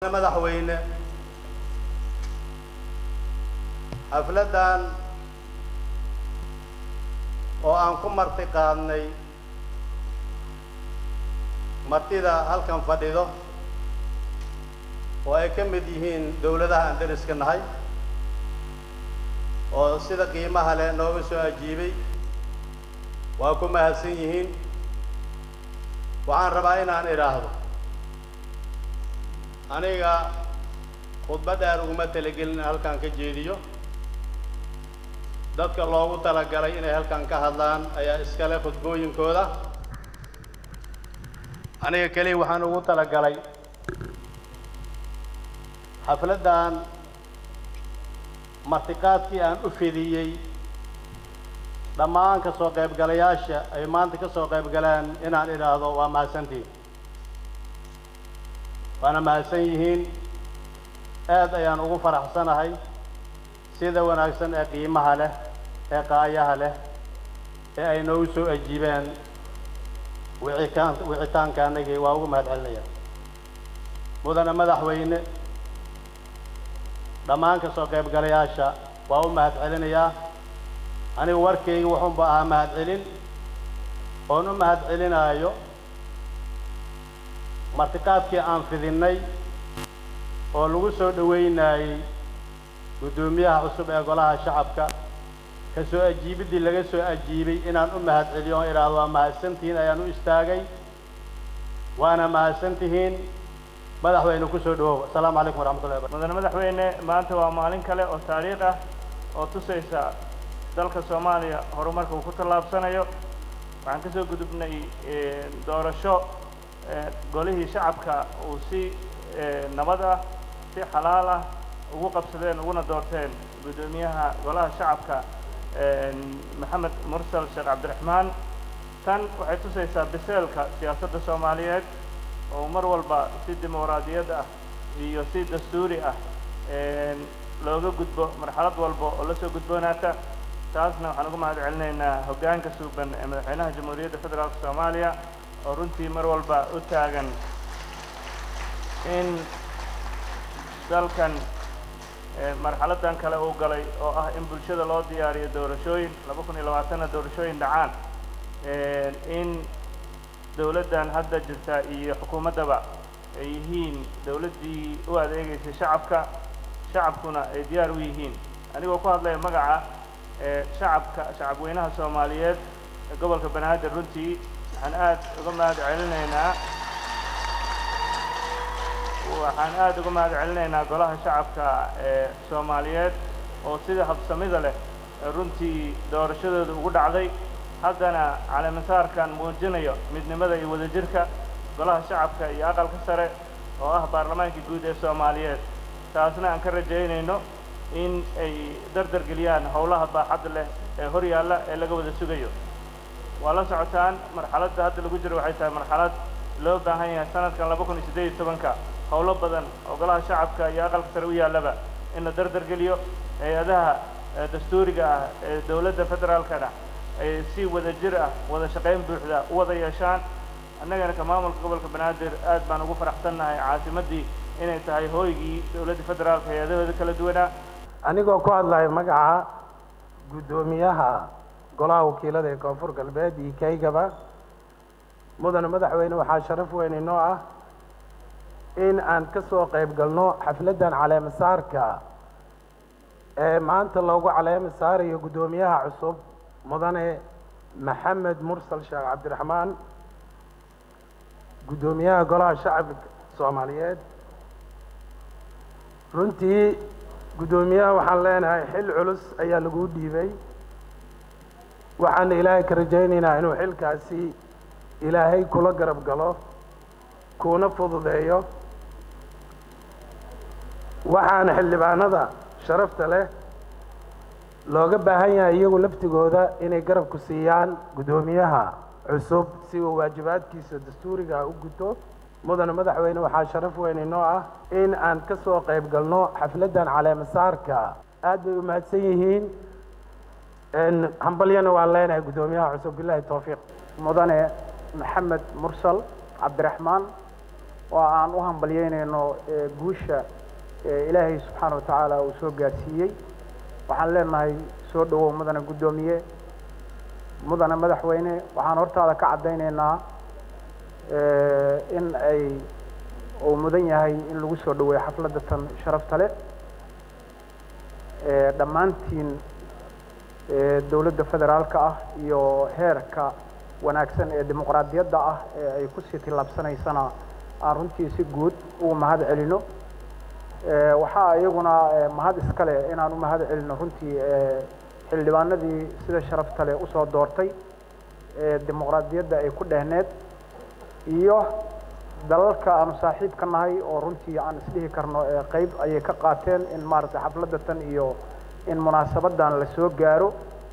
madaxweyne xafladdan oo aan ku marti qaadnay martida halkan fadhido oo ay ka mid yihiin dowladaha aan deriska nahay oo sida qiimaha leh nooga soo ajiibay waa ku mahadsan yihiin waxaan rabaa inaan idhaahdo aniga khudbad dheer uguma talagelin in halkan ka jeediyo dadka loogu talagalay inay halkan ka hadlaan ayaa iskale khudbooyinkooda aniga keliya waxaan ugu talagalay xafladdan martiqaadkii aan u fidiyey dhammaan ka soo qaybgalayaasha ay maanta ka soo qayb galeen inaan idhaahdo waa mahadsantihin waana mahadsan yihiin aad ayaan ugu faraxsanahay sida wanaagsan ee qiimaha leh ee qaayaha leh ee ay noogu soo ajiibeen wicikaan wicitaanka anagii waa ugu mahad celinaya mudane madaxweyne dhammaan ka soo qaybgalayaasha waa u mahad celinayaa anigu warkayga wuxuunba ahaa mahad celin oon u mahad celinaayo martiqaadkii aan fidinnay oo lagu soo dhowaynaayey guddoomiyaha cusub ee golaha shacabka ka soo ajiibiddii laga soo ajiibay inaan u mahad celiyo oon idhaahdo waa mahadsantihiin ayaan u istaagay waana mahadsantihiin madaxweyne ku soo dhawow asalaamu calaykum waraxmatullahi wabarakatu mudane madaxweyne maanta waa maalin kale oo taariikh ah oo tusaysa dalka soomaaliya horumarka uu ku tallaabsanayo waxaan ka soo gudubnay doorasho golihii shacabka uu si nabad ah si xalaal ah ugu qabsadeen uguna doorteen guddoomiyaha golaha shacabka maxamed mursal sheekh cabdiraxmaan tan waxay tusaysaa biseelka siyaasadda soomaaliyeed oo mar walba si dimuqraadiyad ah iyo si dastuuri ah looga gudbo marxalad walba oo la soo gudboonaata taasna waxaan ugu mahad celinaynaa hoggaanka suuban ee madaxweynaha jamhuuriyadda federaalka soomaaliya oo runtii mar walba u taagan in dalkan marxaladdan kale uu galay oo ah in bulshada loo diyaariyo doorashooyin laba kun iyo labaatanna doorashooyin dhacaan in dowladdan hadda jirta iyo xukuumaddaba ay yihiin dowladdii u adeegaysay shacabka shacabkuna ay diyaar u yihiin anigoo ku hadlaya magaca shacabka shacabweynaha soomaaliyeed ee gobolka banaadir runtii waxaan aad uga mahad celinaynaa waxaan aad uga mahad celinaynaa golaha shacabka ee soomaaliyeed oo sida habsamida leh runtii doorashadooda ugu dhacday haddana caleemasaarkan muujinayo midnimada iyo wadajirka golaha shacabka iyo aqalka sare oo ah baarlamaanka guud ee soomaaliyeed taasna aan ka rajaynayno in ay dardar geliyaan howlaha baaxadda leh ee hor yaalla ee laga wada sugayo waa la socotaan marxaladda hadda lagu jiro waxay tahay marxalad loo baahan yahay sanadkan laba kun iyo siddeed iyo tobanka howlo badan oo golaha shacabka iyo aqalka sare u yaallaba in la dardar geliyo hay-adaha dastuuriga ah ee dowladda federaalkana ay si wada jir ah wada shaqayn buuxda u wada yeeshaan annagana ka maamulka gobolka banaadir aad baan ugu faraxsannahay caasimaddii inay tahay hooygii dowladda federaalka hay-adahooda kala duwanaa anigoo ku hadlaya magaca guddoomiyaha golaha wakiilada ee koonfur galbeed iyo kaygaba mudane madaxweyne waxaa sharaf weyn inoo ah in aan ka soo qayb galno xafladdan caleemasaarka ee maanta loogu caleema saarayo guddoomiyaha cusub mudane maxamed mursal sheekh cabdiraxmaan guddoomiyaha golaha shacabka soomaaliyeed runtii guddoomiyaha waxaan leenahay xil culus ayaa lagu dhiibay waxaana ilaahay ka rajaynaynaa inuu xilkaasi ilaahay kula garab galo kuuna fududeeyo waxaana xildhibaanada sharafta leh looga baahan yahay iyagu laftigooda inay garabku siiyaan guddoomiyaha cusub si uu waajibaadkiisa dastuuriga u guto mudane madaxweyne waxaa sharaf weyn inoo ah in aan ka soo qayb galno xafladdan caleemasaarka aad bay u mahadsan yihiin hambalyana waan leenahay guddoomiyaha cusub bilahi towfiiq mudane maxamed mursal cabdiraxmaan oo aan u hambalyeynayno guusha ilaahay subxaana wa tacaala uu soo gaarsiiyey waxaan leenahay soo dhowow mudane guddoomiye mudane madaxweyne waxaan hortaada ka caddaynaynaa in ay uu mudan yahay in lagu soo dhaweeyo xafladda tan sharafta leh dhammaantiin dowladda federaalka ah iyo heerka wanaagsan ee dimuqraadiyadda ah ee ay kusii tillaabsanaysana aan runtii si guud ugu mahad celino waxaa iyaguna mahad iska leh inaan u mahad celino runtii xildhibaanadii sida sharafta leh usoo doortay dimuqraadiyadda ay ku dhehneed iyo dalalka aanu saaxiib ka nahay oo runtii aan isdhihi karno qeyb ayay ka qaateen in maaragtay xafladda tan iyo in munaasabadan la soo gaaro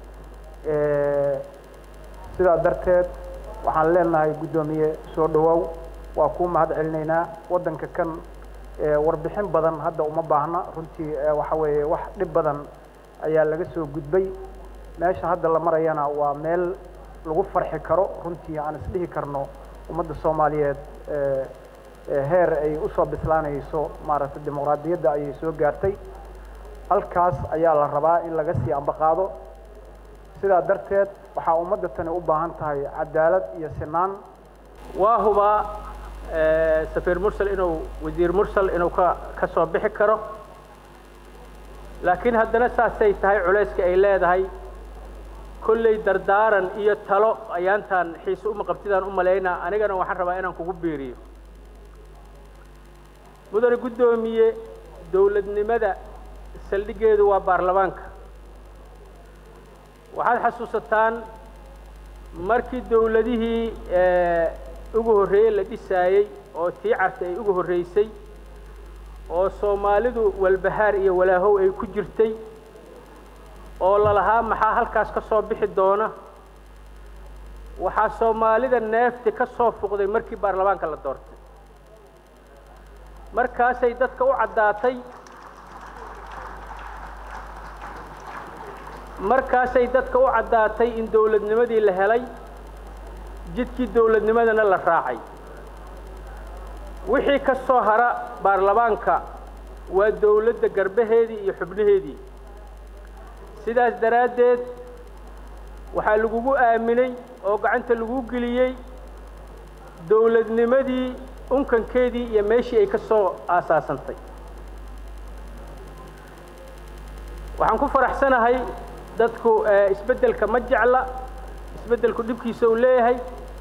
sidaa darteed waxaan leenahay guddoomiye soo dhawow waa kuu mahad celinaynaa waddanka kan warbixin badan hadda uma baahna runtii waxa weeye wax dhib badan ayaa laga soo gudbay meesha hadda la marayana waa meel lagu farxi karo runtii aan isdhihi karno ummadda soomaaliyeed heer ay usoo bislaanayso maaragtay dimuqraadiyadda ayay soo gaartay halkaas ayaa la rabaa in laga sii ambaqaado sidaa darteed waxaa ummadda tani u baahan tahay cadaalad iyo sinaan waa hubaa safiir mursal inuu wasiir mursal inuu ka ka soo bixi karo laakiin haddana saasay tahay culayska ay leedahay kolley dardaaran iyo talo ayaantaan xiise uma qabtidaan u malaynaa anigana waxaan rabaa inaan kugu biiriyo mudane guddoomiye dowladnimada saldhiggeedu waa baarlamaanka waxaad xasuusataan markii dowladihii ugu horreeyey la dhisaayey oo tii carta ay ugu horreysay oo soomaalidu walbahaar iyo walaahow ay ku jirtay oo lalahaa maxaa halkaas ka soo bixi doona waxaa soomaalida neefti ka soo fuqday markii baarlamaanka la doortay markaasay dadka u caddaatay markaasay dadka u caddaatay in dowladnimadii la helay jidkii dowladnimadana la raacay wixii ka soo hara baarlamaanka waa dowladda garbaheedii iyo xubnaheedii sidaas daraaddeed waxaa lagugu aaminay oo gacanta lagu geliyey dowladnimadii unkankeedii iyo meeshii ay ka soo aasaasantay waxaan ku faraxsanahay dadku isbeddelka ma jecla isbeddelku dhibkiisa uu leeyahay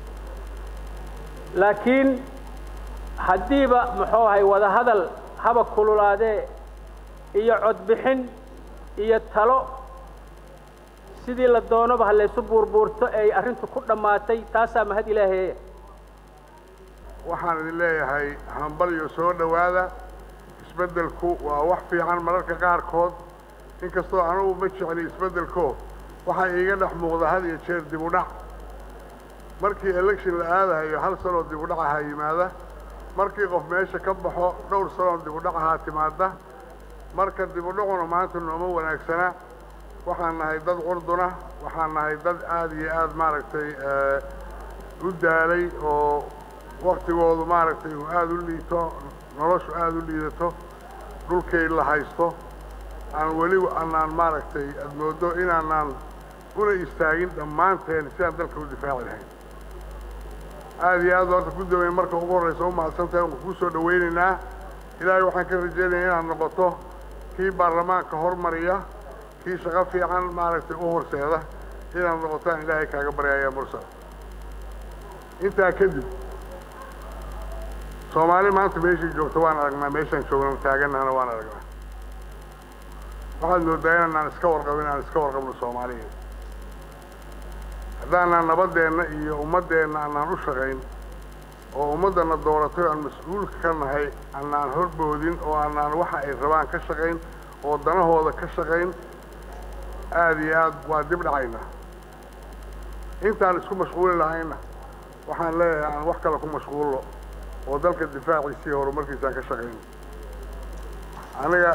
laakiin haddiiba muxuu ahay wadahadal haba kululaadee iyo codbixin iyo talo sidii la doonoba ha laysu buurbuurto ay arrintu ku dhammaatay taasaa mahad ilaaheeya waxaan idin leeyahay hambalyo soo dhowaada isbeddelku waa wax fiican mararka qaarkood inkastoo anugu ma jecli isbeddelko waxaa iiga dhex muuqda had iyo jeer dib u dhac markii election la aadahayo hal sanoo dib u dhac ahaa yimaada markii qof meesha ka baxo dhowr sanoo dib u dhac ahaa timaada marka dib u dhacuna maanta nooma wanaagsana waxaan nahay dad curduna waxaan nahay dad aada iyo aada maaragtay u daalay oo waktigoodu maaragtay uu aada u liito noloshu aada u liidato dhulkay la haysto aan weli anaan maaragtay aada moodo inaanaan una istaagin dhammaanteen sidaan dalka u difaaci lahayn aada iyo aad horta guddoomiye marka ugu horraysa u mahadsantahay waan kuu soo dhawaynaynaa ilaahay waxaan ka rajaynaya inaad noqoto kii baarlamaanka hormariya kii shaqo fiican maaragtay u horseeda inaad noqotaan ilaahay kaaga baryaya mursal intaa kadib soomaali maanta meeshii joogto waan aragnaa meeshaan joogno taaganahana waan aragnaa waxaad moodaa inaanaan iska warqabin inaan iska warqabno soomaaliya haddaanaan nabadeenna iyo ummaddeenna anaan u shaqayn oo ummaddana dooratay o aan mas-uulka ka nahay anaan horboodin oo anaan waxa ay rabaan ka shaqayn oo danahooda ka shaqayn aada iyo aad waa dib dhacaynaa intaan isku mashquuli lahayna waxaan leeyahay aan wax kale ku mashquulno oo dalka difaaciisii horumarkiisaan ka shaqayno aniga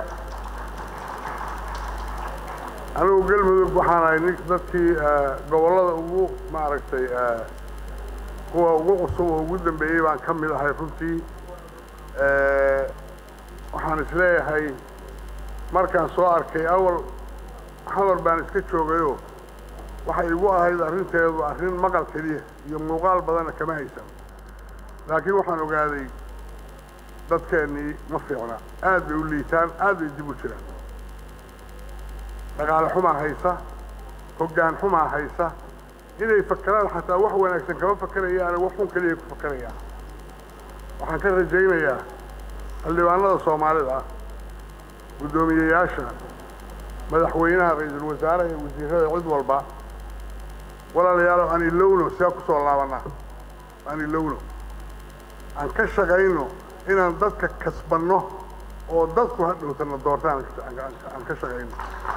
anigu galmudug waxaan ahay nin dadkii gobollada ugu maaragtay kuwa ugu cusub oo ugu dambeeyey baan ka mid ahay runtii waxaan isleeyahay markaan soo arkay awal xamar baan iska joogayoo waxay igu ahayd arrinteedu arrin maqal keliya iyo muuqaal badanna kama haysan laakiin waxaan ogaaday dadkeennii ma fiicna aad bay u liitaan aad bay dib u jiraan dhaqaale xumaa haysa hoggaan xumaa haysa inay fakeraan xataa wax wanaagsan kama fakerayaane wax xun keliya ku fakerayaan waxaan ka rajaynayaa xildhibaanada soomaalida ah guddoomiyeyaasha madaxweynaha ra-iisul wasaaraha iyo wasiirada cid walba walaalayaalo aan ilowno see ku soo laabanaa aan ilowno aan ka shaqayno inaan dadka kasbanno oo dadku hadhowtana doortaan aan ka shaqayno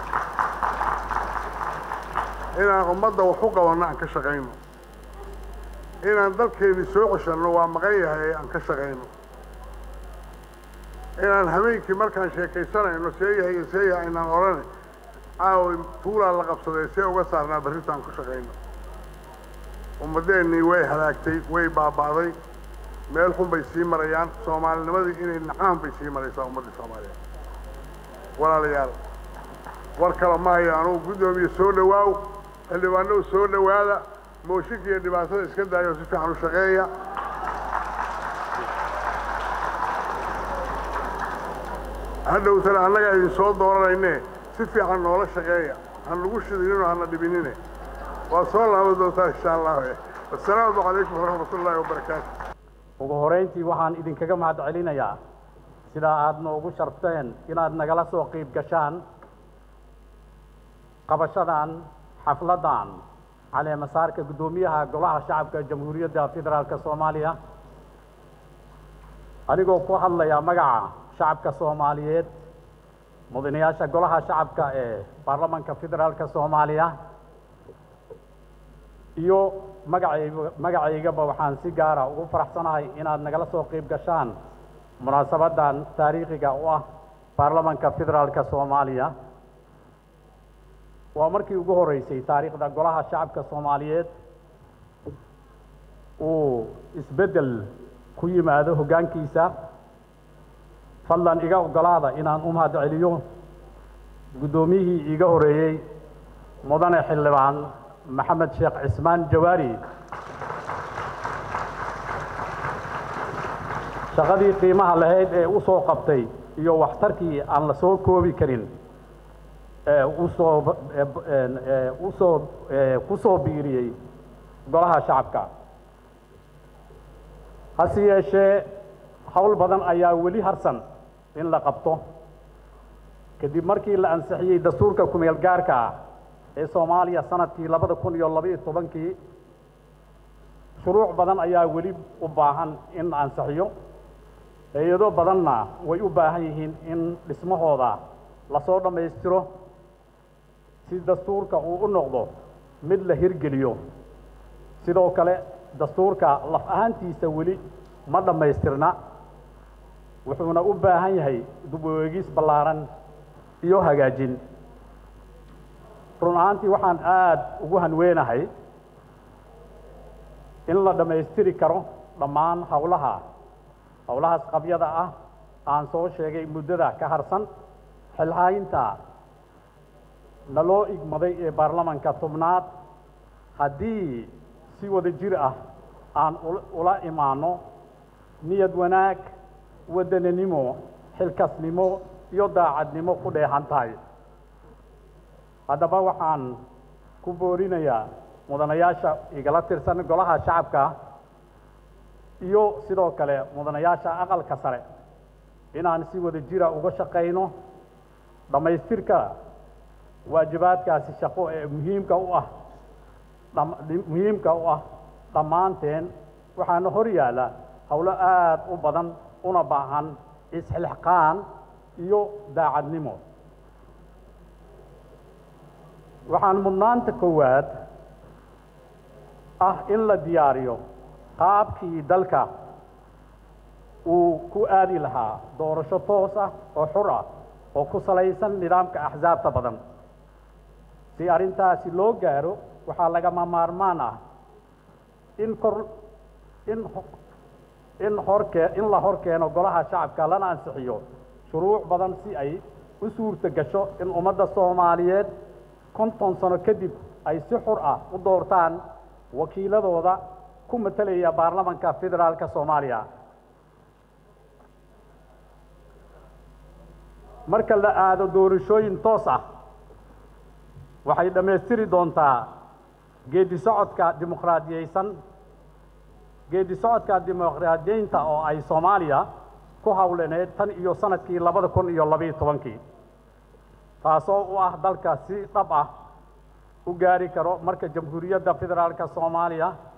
inaan ummadda wax u qabanno aan ka shaqayno inaan dalkeennii soo ceshanno waa maqan yahay aan ka shaqayno inaan habeenkii markaan sheekaysanayno see yahay iyo see yahay inaan odhane caawi tuulaa la qabsaday see uga saarnaa barrintaan ku shaqayno ummaddeennii way halaagtay way baaba'day meel xun bay sii marayaan soomaalinimadii inay nacaan bay sii maraysaa ummaddii soomaaliyeed walaalayaal war kale ma haya anugu guddoomiye soo dhowaaw xildhibaanow soo dhowaada mooshinka iyo dhibaatada iska daayo si fiican u shaqeeya hadhowtana annagaa idin soo dooranayne si fiican noola shaqeeya han nagu shidinino hana dhibinine waa soo laaban doontaa insha allah assalaamu calaykum waraxmat ullaahi wabarakaatu ugu horayntii waxaan idinkaga mahad celinayaa sidaa aad noogu sharfteen inaad nagala soo qiib gashaan qabashadan xafladdan caleemasaarka guddoomiyaha golaha shacabka jamhuuriyadda federaalka soomaaliya anigoo ku hadlaya magaca shacabka soomaaliyeed mudanayaasha golaha shacabka ee baarlamanka federaalka soomaaliya iyo magacayga magacaygaba waxaan si gaara ugu faraxsanahay inaad nagala soo qiib gashaan munaasabaddan taariikhiga u ah baarlamanka federaalka soomaaliya waa markii ugu horreysay taariikhda golaha shacabka soomaaliyeed uu isbeddel ku yimaado hoggaankiisa fadlan iga oggolaada inaan u mahad celiyo guddoomiyihii iiga horreeyey mudane xildhibaan maxamed sheekh cismaan jawaari shaqadii qiimaha lahayd ee u soo qabtay iyo waxtarkii aan la soo koobi karin ee usoo usoo ku soo biiriyey golaha shacabka hase yeeshee howl badan ayaa weli harsan in la qabto kadib markii la ansixiyey dastuurka kumeel gaarka ah ee soomaaliya sanadkii labada kun iyo labaiyo tobankii shuruuc badan ayaa weli u baahan in la ansixiyo hay-ado badanna way u baahan yihiin in dhismahooda lasoo dhammaystiro si dastuurka uu u noqdo mid la hirgeliyo sidoo kale dastuurka laf ahaantiisa weli ma dhammaystirna wuxuuna u baahan yahay dib u eegis ballaaran iyo hagaajin run ahaantii waxaan aad ugu hanweenahay in la dhammaystiri karo dhammaan howlaha howlahaas qabyada ah aan soo sheegay muddada ka harsan xilhaynta naloo igmaday ee baarlamanka tobnaad haddii si wada jir ah aan ula imaano niyad wanaag waddananimo xilkasnimo iyo daacadnimo ku dheehan tahay haddaba waxaan ku boorinayaa mudanayaasha igala tirsan golaha shacabka iyo sidoo kale mudanayaasha aqalka sare inaan si wada jira uga shaqayno dhammaystirka waajibaadkaasi shaqo ee muhiimka u ah muhiimka u ah dhammaanteen waxaana hor yaalla howlo aad u badan una baahan isxilxqaan iyo daacadnimo waxaan mudnaanta koowaad ah in la diyaariyo qaabkii dalka uu ku aadi lahaa doorasho toos ah oo xur ah oo ku salaysan nidaamka axsaabta badan si arrintaasi loo gaaro waxaa lagama maarmaan ah in kor in in horkee in la hor keeno golaha shacabka lana ansixiyo shuruuc badan si ay u suurta gasho in ummadda soomaaliyeed konton sano kadib ay si xur ah u doortaan wakiiladooda ku matelaya baarlamanka federaalka soomaaliya marka la aado doorashooyin toos ah waxay dhammaystiri doontaa geedi socodka dimuqraadiyeysan geedi socodka dimuqraadiyeynta oo ay soomaaliya ku hawlaneed tan iyo sanadkii labada kun iyo labiyo tobankii taasoo u ah dalka si dhab ah u gaari karo marka jamhuuriyadda federaalka soomaaliya